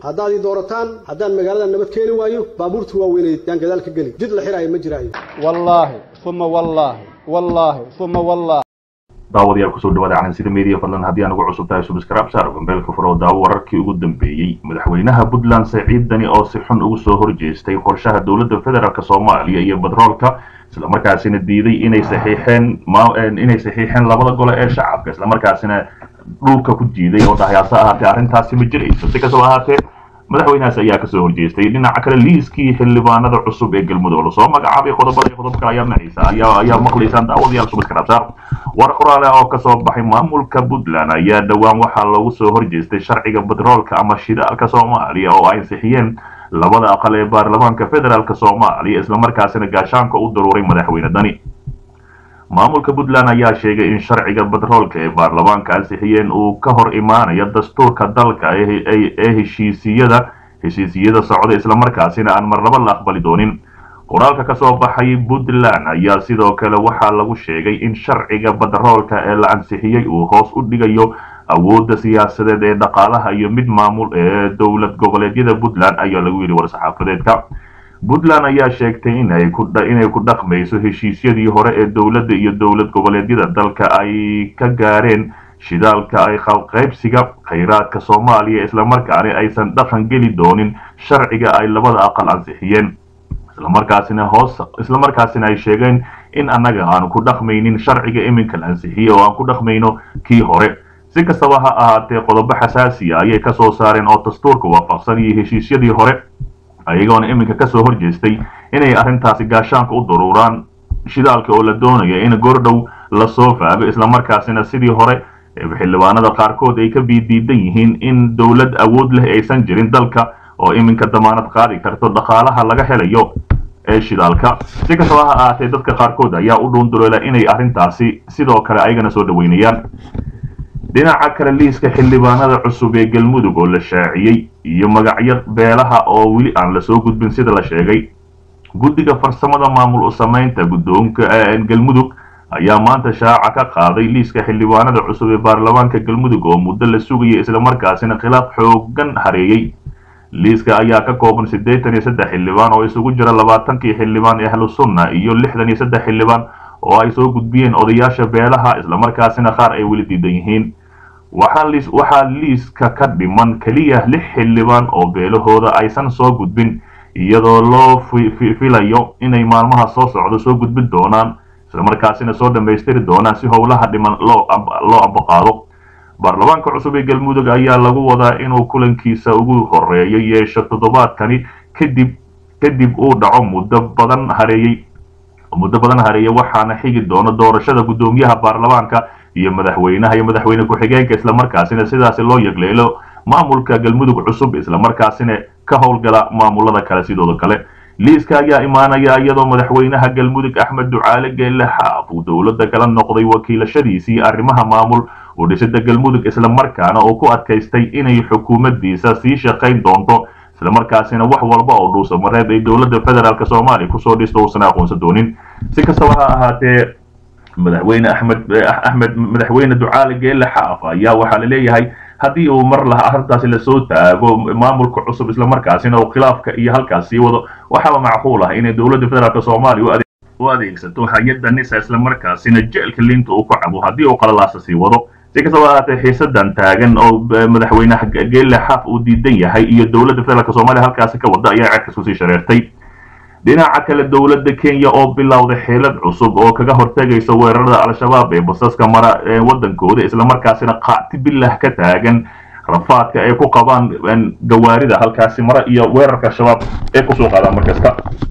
haddaad ii doorataan haddaan magaalada nabad keeni waayo baabuurta waaweyneed yaan gadaal ka geli jid la xiraayo ma jiraayo wallaahi uma wallaahi wallaahi uma wallaahi daawadayaal kusoo dhawaada calansida media fadlan haddii aan ugu cusub tahay subscribe saar gambeelka furo daawo wararkii ugu dambeeyey madaxweynaha puntland saciid dani oo si xun ugu soo horjeestay qorshaha dowladda federaalk soomaaliya iyo badroolka islamarkaasina diiday inay saxiixeen inay saxiixeen labada gole ee shacabka islamarkaasina dhulka ku jiiday oo dhahayaase ahaatee arrintaasi ma jirayso si kastaba ahaatee madaxweynahaas ayaa kasoo horjeestay dhinaca kale liiskii xildhibaanada cusub ee galmudug lasoo magacaabay qodobada iyo qodob kale ayaa maqlaysa ayaa ayaa maqlaysaan daawadayaal subscribe saar war qoraale oo kasoo baxay maamulka puntland ayaa dhowaan waxaa loogu soo horjeestay sharciga batroolka ama shidaalka soomaaliya oo ay ansixiyeen labada aqal ee baarlamaanka federaalk soomaaliya islamarkaasina gaashaanka u daruuray madaxweyne dani maamulka puntland ayaa sheegay in sharciga batroolka ee baarlamaanka ansixiyeen uu ka hor imaanayo dastuurka dalka ee heshiisiyada heshiisiyada socda islamarkaasina aan marnaba la aqbali doonin qoraalka kasoo baxay puntland ayaa sidoo kale waxaa lagu sheegay in sharciga batroolka ee la ansixiyey uu hoos u dhigayo awoodda siyaasadeed ee dhaqaalaha iyo mid maamul ee dowlad goboleedyada puntland ayaa lagu yidhi war-saxaafadeedka puntland ayaa sheegtay inay ku dhaqmayso heshiisyadii hore ee dowladda iyo dowlad goboleedyada dalka ay ka gaareen shidaalka ay qaybsiga khayraadka soomaaliya islamarkaana aysan dhaqan geli doonin sharciga ay labada aqal ansixiyeen islamarkaasina hoos islamarkaasina ay sheegeen in annaga aanu ku dhaqmaynin sharciga iminka la ansixiyey oo aan ku dhaqmayno kii hore si kastaba ha ahaatee qodobo xasaasiya ayay kasoo saareen oo dastuurka waafaqsan iyo heshiisyadii hore ayagoona iminka kasoo horjeestay inay arrintaasi gaashaanka u daruuraan shidaalka oo la doonaya in goordhow lasoo faago islamarkaasina sidii hore xildhibaanada qaarkood ay ka biidiidan yihiin in dowlad awood leh aysan jirin dalka oo iminka damaanad qaadi karto dhaqaalaha laga helayo ee shidaalka si kastaba ha ahaatee dadka qaarkood ayaa u dhuunduleela inay arrintaasi sidoo kale ayagana soo dhaweynayaan dhinaca kale liiska xildhibaanada cusub ee galmudug oo la shaaciyey iyo magacyo beelaha oo weli aan lasoo gudbin sida la sheegay guddiga farsamada maamul u samaynta guddoonka galmudug ayaa maanta shaaca ka qaaday liiska xildhibaanada cusub ee baarlamaanka galmudug oo muddo la sugayay islamarkaasina khilaaf xoogan hareeyey liiska ayaa ka kooban siddeetan iyo saddex xildhibaan oo isugu jira labaatankii xildhibaan ee ahlu sunna iyo lixdan iyo saddex xildhibaan oo ay soo gudbiyeen odayaasha beelaha islamarkaasina qaar ay weli diidan yihiin waxaa liiska ka dhiman keliya lix xildhibaan oo beelahooda aysan soo gudbin iyadoo loo filayo inay maalmaha soo socdo soo gudbin doonaan islamarkaasina soo dhammaystiri doonaan si howlaha dhiman loo ambaqaado baarlamaanka cusub ee galmudug ayaa lagu wadaa inuu kulankiisa ugu horeeyo yeesho toddobaadkani kadib kadib uu dhaco muddo badan hareeyey muddo badan hareeya waxaana xigi doono doorashada guddoomiyaha baarlamaanka iyo madaxweynaha iyo madaxweyne ku-xigeenka islamarkaasina sidaasi loo yegleelo maamulka galmudug cusub islamarkaasina ka howlgala maamulada kale sidooda kale liiska ayaa imaanaya iyadoo madaxweynaha galmudug axmed ducaale geelle xaaf uu dowladda kala noqday wakiilashadiisii arrimaha maamul u dhisida galmudug islamarkaana uu ku adkaystay inay xukuumaddiisa sii shaqayn doonto islamarkaasina wax walba oo dhuusa mareeb ay dowladda federaalk soomaaliya kusoo dhisto uusan aqoonsan doonin si kastaba ha ahaatee madaxweyne axmed axmed madaxweyne ducaale geelle xaaf ayaa waxaa la leeyahay haddii uu mar laha arrintaasi lasoo taago maamulka cusub islamarkaasina uu khilaafka iyo halkaas sii wado waxaaba macquul ah inay dowladda federaalk soomaaliya u adeegsato hay-adda nisa islamarkaasina jeelka liinta uu ku cabo haddii uu qalalaasa sii wado si kastaba ahaatee xiisadan taagan oo madaxweyneha geelle xaaf uu diidan yahay iyo dowladda federaalk soomaaliya halkaasi ka wada ayaa cerkas kusii shareertay dhinaca kale dowladda kenya oo bilowday xeelad cusub oo kaga hortegaysa weerarada al-shabaab ee basaska mara ee waddankooda islamarkaasina qaati bilah ka taagan rafaadka ay ku qabaan gawaarida halkaasi mara iyo weerarka al-shabaab ee kusoo qaadaan markasta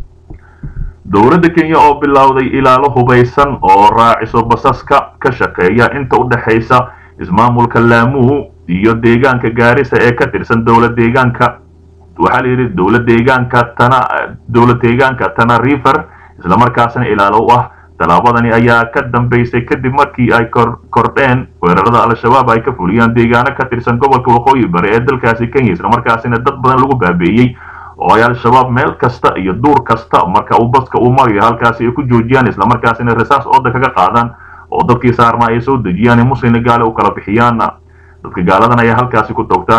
dowladda kenya oo bilowday ilaalo hubaysan oo raaciso basaska ka shaqeeya inta u dhexaysa ismaamulka laamuu iyo deegaanka gaarisa ee ka tirsan dowlad deegaanka waxaa la yidhi dowlad deegaanka tana dowlad deegaanka tana river islamarkaasina ilaalo u ah tallaabadani ayaa ka dambaysay kadib markii ay kordheen weerarada al-shabaab ay ka fuliyaan deegaano ka tirsan gobolka waqooyi bari ee dalkaasi kenya islamarkaasina dad badan lagu baabi'iyey oo ay al-shabaab meel kasta iyo duur kasta marka uu baska uu marayo halkaasi ay ku joojiyaan islamarkaasina rasaas ooda kaga qaadaan oo dadkii saarnaa ay soo dejiyaan ee muslimna gaale u kala bixiyaan dadka gaaladan ayaa halkaasi ku toogtaan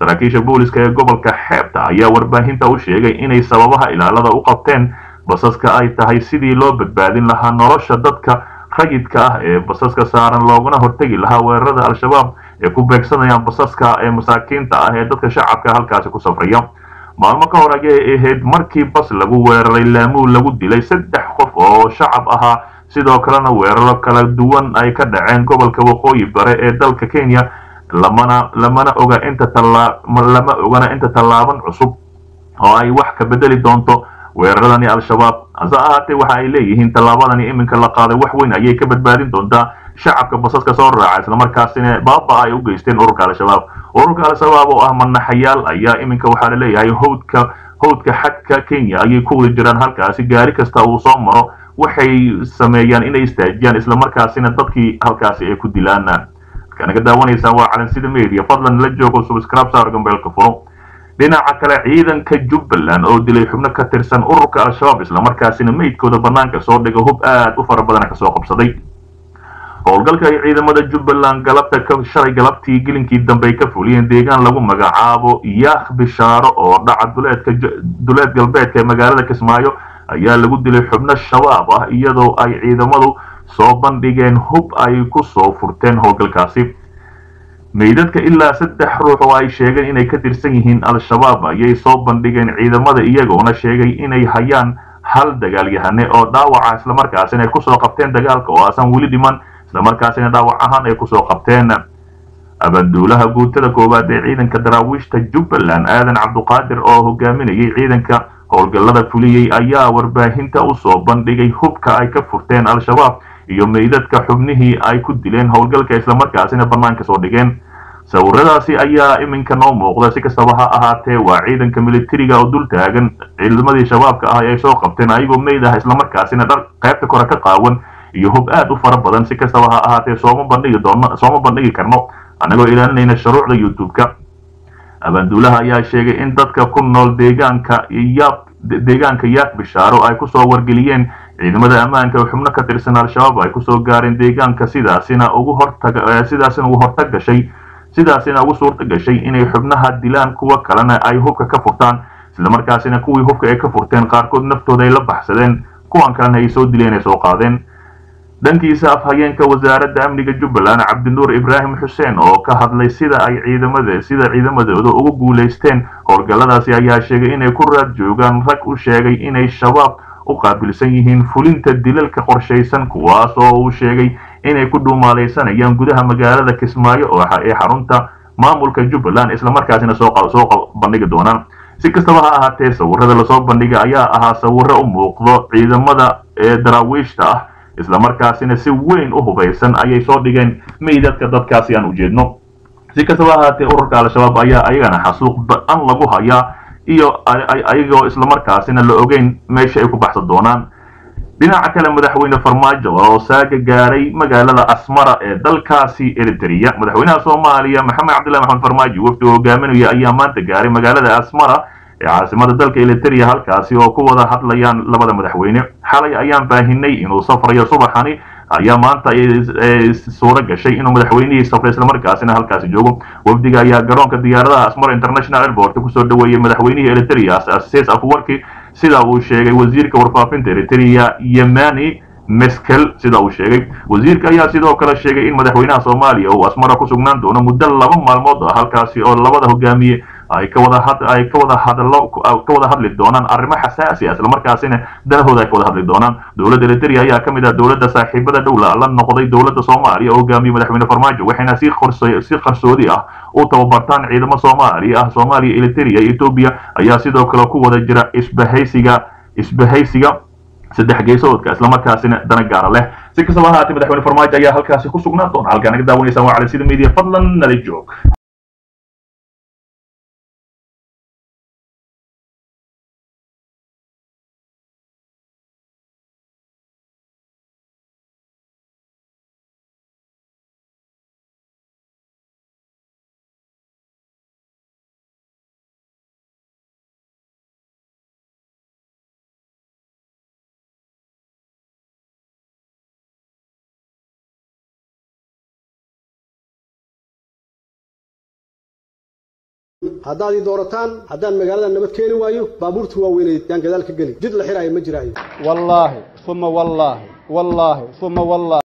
saraakiisha booliska ee gobolka xeebta ayaa warbaahinta u sheegay inay sababaha ilaalada u qabteen basaska ay tahay sidii loo badbaadin lahaa nolosha dadka rayidka ah ee basaska saaran looguna hortegi lahaa weerarada al-shabaab ee ku beegsanayaan basaska ee masaakiinta ah ee dadka shacabka halkaasi ku safraya maalmo ka hor ayay ahayd markii bas lagu weeraray laamuul lagu dilay saddex qof oo shacab ahaa sidoo kalena weeraro kala duwan ay ka dhaceen gobolka waqooyi bare ee dalka kenya lamana lamana oga inta tallaa lama ogana inta tallaaban cusub oo ay wax ka bedeli doonto weeraradani al-shabaab hase ahaatee waxa ay leeyihiin tallaabadani iminka la qaaday wax weyn ayay ka badbaadin doontaa shacabka basaska soo raaca islamarkaasina baaba ay u geysteen ururka al-shabaab ururka al-shabaab oo ah manaxayaal ayaa iminka waxaa la leeyahay howdka howdka xadka kenya ayay ku wada jiraan halkaasi gaari kasta uu soo maro waxay sameeyaan inay istaajiyaan islamarkaasina dadkii halkaasi ay ku dilaan markaa naga daawanaysaan waa calansida media fadlan la joogo subscribe saar gambeelka furo dhinaca kale ciidanka jubbaland oo dilay xubno ka tirsan ururka al-shabaab islamarkaasina meydkooda bannaanka soo dhiga hub aad u fara badana kasoo qabsaday howlgalka ay ciidamada jubbaland galabta ka shalay galabtii gelinkii dambe ay ka fuliyeen deegaan lagu magacaabo yaakh bishaaro oo dhaca duleedka duleed galbeedka ee magaalada kismaayo ayaa lagu dilay xubno shabaab ah iyadoo ay ciidamadu soo bandhigeen hub ay ku soo furteen howlgalkaasi meydadka ilaa saddex ruux oo ay sheegeen inay ka tirsan yihiin al-shabaab ayay soo bandhigeen ciidamada iyagoona sheegay inay hayaan hal dagaalyahane oo dhaawaca islamarkaasina ay kusoo qabteen dagaalka oo aasan weli dhiman islamarkaasina dhaawac ahaan ay kusoo qabteen abaanduulaha guutada koowaad ee ciidanka daraawiishta jubbaland aadan cabduqaadir oo hogaaminayay ciidanka howlgallada fuliyey ayaa warbaahinta u soo bandhigay hubka ay ka furteen al-shabaab iyo meydadka xubnihii ay ku dileen howlgalka islamarkaasina bannaanka soo dhigeen sawiradaasi ayaa iminka noo muuqda si kastaba ha ahaatee waa ciidanka militariga oo dul taagan ciidamadii shabaabka ah ay soo qabteen ayagoo meyd ah islamarkaasina dhar qaybta kore ka qaawan iyo hub aad u fara badan si kastaba ha ahaatee sooma bandhigi doono sooma bandhigi karno annagoo ilaalinayna shuruucda youtube-ka abaanduulaha ayaa sheegay in dadka ku nool deegaanka yaab deegaanka yaak bishaaro ay kusoo wargeliyeen ciidamada ammaanka oo xubno ka tirsan al-shabaab ay kusoo gaareen deegaanka sidaasina ugu hortag sidaasina ugu hortag gashay sidaasina ugu suurta gashay inay xubnaha dilaan kuwa kalena ay hubka ka furtaan islamarkaasina kuwii hubka ay ka furteen qaarkood naftooda ay la baxsadeen kuwan kalena ay soo dileen ay soo qaadeen dhankiisa afhayeenka wasaaradda amniga jubbaland cabdinuur ibraahim xuseen oo ka hadlay sida ay ciidamada sida ciidamadooda ugu guulaysteen howlgalladaasi ayaa sheegay inay ku raad joogaan rag u sheegay inay shabaab u qaabilsan yihiin fulinta dilalka qorshaysan kuwaas oo uu sheegay inay ku dhuumaalaysanayaan gudaha magaalada kismaayo oo ee xarunta maamulka jubbaland islamarkaasina soo soo bandhigi doonaan si kastaba ha ahaatee sawirada lasoo bandhiga ayaa ahaa sawiro u muuqdo ciidamada ee daraawiishta ah islamarkaasina si weyn u hubaysan ayay soo dhigeen meydadka dadkaasi aan ujeedno si kastaba ahaatee ururka al-shabaab ayaa ayagana xasuuq ba-an lagu hayaa iyo ayagoo islamarkaasina la ogeyn meesha ay ku baxsan doonaan dhinaca kale madaxweyne farmaajo oo saaga gaaray magaalada asmara ee dalkaasi eritrea madaxweynaha soomaaliya maxamed cabdillahi maxamed farmaajo wafdi hogaaminaya ayaa maanta gaaray magaalada asmara ee caasimada dalka eritrea halkaasi oo ku wada hadlayaan labada madaxweyne xalay ayaan baahinay inuu safrayo subaxani ayaa maanta suuro gashay inuu madaxweynihii safray islamarkaasina halkaasi joogo wafdiga ayaa garoonka diyaaradaha asmara international airport kusoo dhaweeyey madaxweynihii eritrea ases afwarki sida uu sheegay wasiirka warfaafinta eritrea yemani meskel sida uu sheegay wasiirka ayaa sidoo kale sheegay in madaxweynaha soomaaliya uu asmara ku sugnaan doono muddo laba maalmood ah halkaasi oo labada hogaamiye ay ka wada had ay ka wada hadlo ka wada hadli doonaan arrimo xasaasi ah islamarkaasina danahooda ay ka wada hadli doonaan dowladda eritrea ayaa ka mid ah dowladda saaxiibada dhowla la noqday dowladda soomaaliya oo hogaamiyey madaxweyne farmaajo waxayna si qorso si qarsoodi ah u tababartaan ciidamo soomaaliya ah soomaaliya eritrea iyo etoobiya ayaa sidoo kale ku wada jira isbahaysiga isbahaysiga saddex geesoodka islamarkaasina dana gaara leh si kastaba ahaatee madaxweyne farmaajo ayaa halkaasi ku sugnaan doona halkaa naga daawanaysaan waa cali sida media fadlan nala joog haddaad ii doorataan haddaan magaalada nabad keeni waayo baabuurta waaweyneed yaan gadaal ka geli jid la xiraayo ma jiraayo wallaahi uma wallaahi wallaahi uma wallaahi